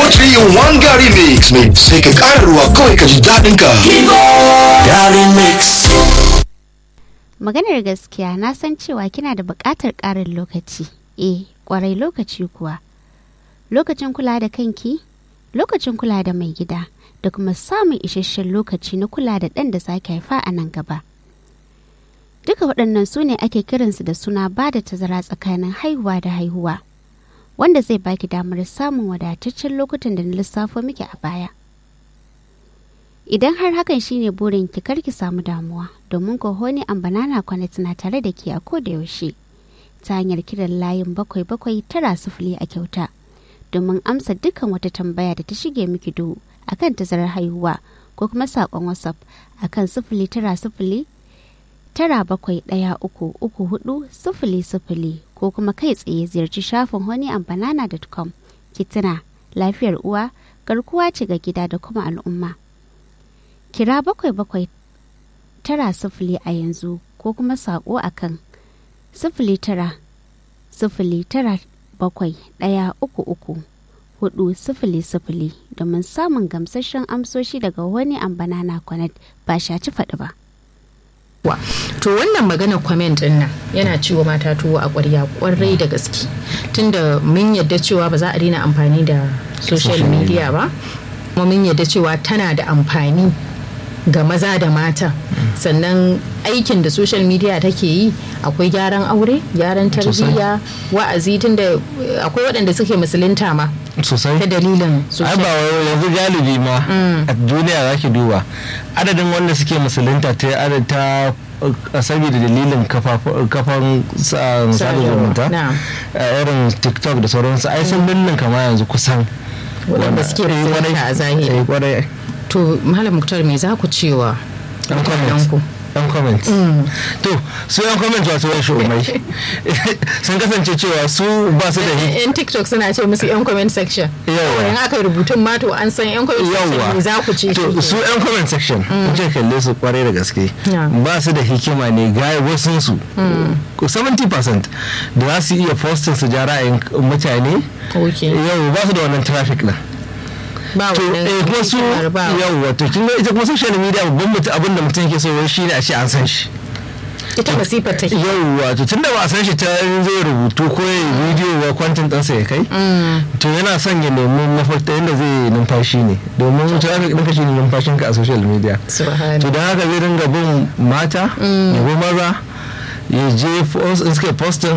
3 in 1 Gary Mix mai sai ka ƙara ruwa kawai ka ji daɗin ka. Gary Mix. Maganar gaskiya na san cewa kina da buƙatar ƙarin lokaci. Eh, ƙwarai lokaci kuwa. Lokacin kula da kanki, lokacin kula da mai gida, da kuma samun isasshen lokaci na kula da ɗan da zaki haifa a nan gaba. Duka waɗannan su ne ake kiransu da suna ba da tazara tsakanin haihuwa da haihuwa, wanda zai baki damar samun wadataccen lokutan da na lissafo miki a baya. Idan har hakan shine burin ki kar ki samu damuwa domin ko Honey and Banana Connect na tare da ke a koda yaushe ta hanyar kiran layin bakwai bakwai tara sifili a kyauta domin amsa dukkan wata tambaya da ta shige miki duhu akan tazarar haihuwa ko kuma saƙon WhatsApp akan sifili tara sifili tara bakwai ɗaya uku uku hudu sifili sifili ko kuma kai tsaye ziyarci shafin honeyandbanana.com ki tuna lafiyar uwa garkuwa ce ga gida da kuma al'umma. kira bakwai bakwai tara sifili a yanzu ko kuma saƙo a kan sifili tara sifili tara bakwai ɗaya uku uku hudu sifili sifili domin samun gamsasshen amsoshi daga wani ambanana connect ba shaci faɗi ba. to wannan magana comment din nan yana ciwo mata tuwo a ƙwarya ƙwarai da gaske tunda mun yadda cewa ba za a daina amfani da social media ba kuma mun yadda cewa tana da amfani ga maza da mata sannan aikin da social media take yi akwai gyaran aure gyaran tarbiyya wa'azi tunda akwai waɗanda suke musulunta ma sosai ta dalilin ai social ba wai yanzu galibi ma a duniya za ki duba adadin wanda suke musulunta ta adad ta uh, saboda dalilin kafafu- kafan sa- sada zumunta Na'am. uh, irin tiktok da sauransu ai sun lullun kama yanzu kusan waɗanda suke Eh, kwarai. musulunta a zahiri Eh, kwarai. to malam muktar me za ku cewa yan mutanenku? comment yan comment to su yan comment wasu yan umai sun kasance cewa su ba su da hi- yan tiktok suna ce musu yan comment section Yawa. in aka yi rubutun ma to an san yan comment section me za ku ce to shi su ke? yan comment section kun ce kalle su kwarai da gaske Yeah. ba su da hikima ne ga wasun su 70% da za su iya postin su ja ra'ayin mutane Okay. yau ba su da wannan traffic din ba to wannan eh kuma su hikimar ba yau wato kin ga ita kuma social media babban mutum abin da mutum yake so wai shine a ce an san shi ita masifar take yau wato tun da ba a san shi ta zai rubutu ko ya yi bidiyo wa kwantin ɗansa ya kai to yana son ya nemi mafarta yadda zai numfashi ne domin traffic ɗinka shi ne numfashinka a social media subhanallah to don haka zai dinga bin mata ya bi maza ya je post in suka postin